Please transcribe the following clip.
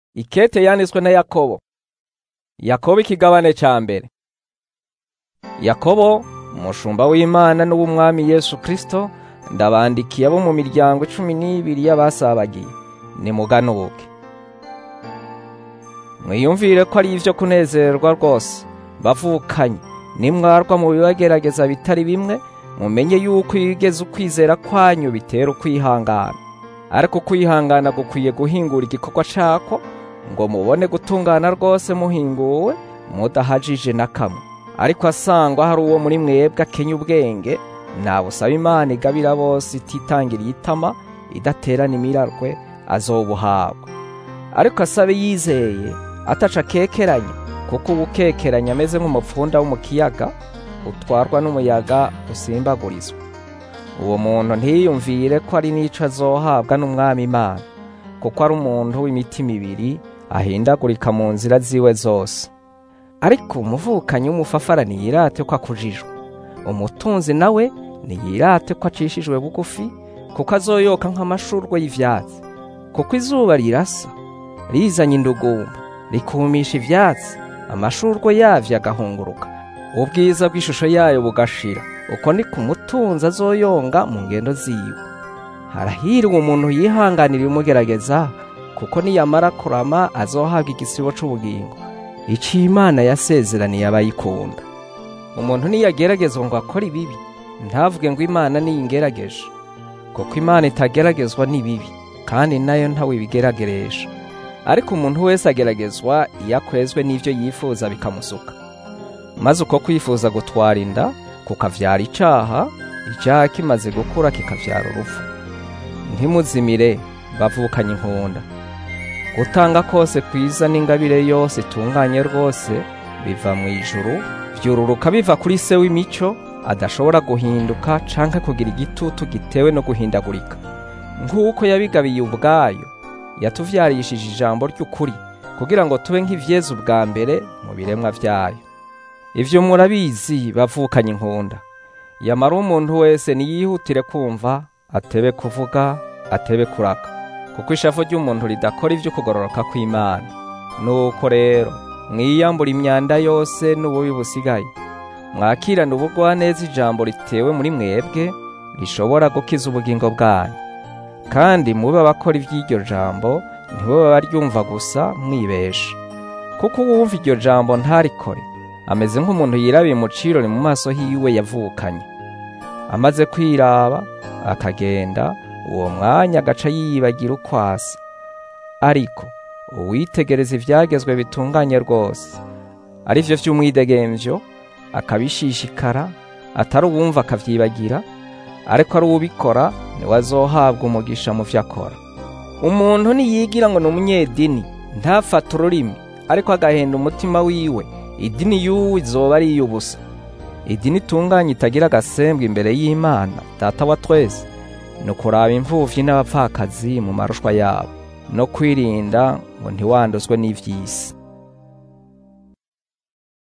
Ikete yanditswe na Yakobo. Yakobo ikigabane ca mbere. Yakobo, umushumba w'Imana n'uw'Umwami Yesu Kristo, ndabandikiye abo mu miryango cumi n'ibiri y'abasabagiye. Nimuganuke. Mwiyumvire ko ari ivyo kunezerwa rwose, bavukanye, nimwarwa mu bibagerageza bitari bimwe, mumenye yuko iyo ugeze ukwizera kwanyu bitera ukwihangana. Ariko ukwihangana gukwiye guhingura igikorwa cako, ngo mubone gutungana rwose muhinguwe, mudahajije na kamwe. Ariko asangwa hari uwo muri mwebwe akenya ubwenge, nabusaba Imana igabira bose ititangiriye itama, idaterana imirarwe, azobuhabwa. Ariko asabe yizeye, ataca akekeranya, kuko ubukekeranya ameze nk'umupfunda wo mu kiyaga, utwarwa n'umuyaga usimbagurizwa. Uwo muntu ntiyiyumvire ko ari n'ico azohabwa n'Umwami Imana, kuko ari umuntu w'imitima ibiri, ahindagurika mu nzira ziwe zose. Ariko umuvukanyi w'umufafara ntiyirate ko akujijwe. Umutunzi nawe ntiyirate ko acishijwe bugufi, kuko azoyoka nk'amashurwe y'ivyatsi. Kuko izuba rirasa, rizanye indugumba, rikumisha ivyatsi, amashurwe yavyo agahunguruka, ubwiza bw'ishusho yayo bugashira. Uko ni ku mutunzi azoyonga mu ngendo ziwe. Harahirwa umuntu yihanganira ibimugerageza, kuko niyamara kurama azohabwa igisibo c'ubugingo. Ico Imana yasezeraniye abayikunda. Umuntu niyageragezwa ngo akore ibibi, ntavuge ngo Imana niyingerageje. Kuko Imana itageragezwa n'ibibi, kandi nayo ntawe ibigerageresha. Ariko umuntu wese ageragezwa iyo akwezwe n'ivyo yifuza bikamusuka. Maze uko kwifuza gutwara inda, kukavyara icaha, icaha kimaze gukura kikavyara urupfu. Ntimuzimire, bavukanye inkunda. Gutanga kose kwiza n'ingabire yose itunganye rwose, biva mu ijuru, vyururuka biva kuri se w'imico, adashobora guhinduka canke kugira igitutu gitewe no guhindagurika. Nk'uko yabigabiye ubwayo, yatuvyarishije ijambo ry'ukuri, kugira ngo tube nk'ivyeze ubwa mbere mu biremwa vyayo. Ivyo murabizi bavukanye inkunda. Yamara umuntu wese niyihutire kumva, atebe kuvuga, atebe kuraka. Kuko ishavu ry'umuntu ridakora ivyo kugororoka kw'Imana. Nuko rero, mwiyambura imyanda yose n'ububi busigaye. Mwakirane ubugwaneza ijambo ritewe muri mwebwe, rishobora gukiza ubugingo bwanyu. Kandi mube abakora ivy'iryo jambo, ntibo baryumva gusa mwibesha. Kuko uwumva iryo jambo ntarikore, ameze nk'umuntu yirabiye mu cirori mu maso hiwe yavukanye. Amaze kwiraba, akagenda, uwo mwanya agaca yiyibagira uko asa. Ariko uwitegereza ivyagezwe bitunganye rwose, ari vyo vy'umwidegemvyo, akabishishikara, atari uwumva akavyibagira, ariko ari uwubikora niwe azohabwa umugisha mu vyo akora. Umuntu niyigira ngo ni umunyedini, ntafate ururimi, ariko agahenda umutima wiwe, idini y'uwo izoba ari iy'ubusa. Idini itunganye itagira agasembwa imbere y'Imana, Data wa twese, ni ukuraba imfuvyi n'abapfakazi mu marushwa yabo, no kwirinda ngo ntiwanduzwe n'ivy'isi.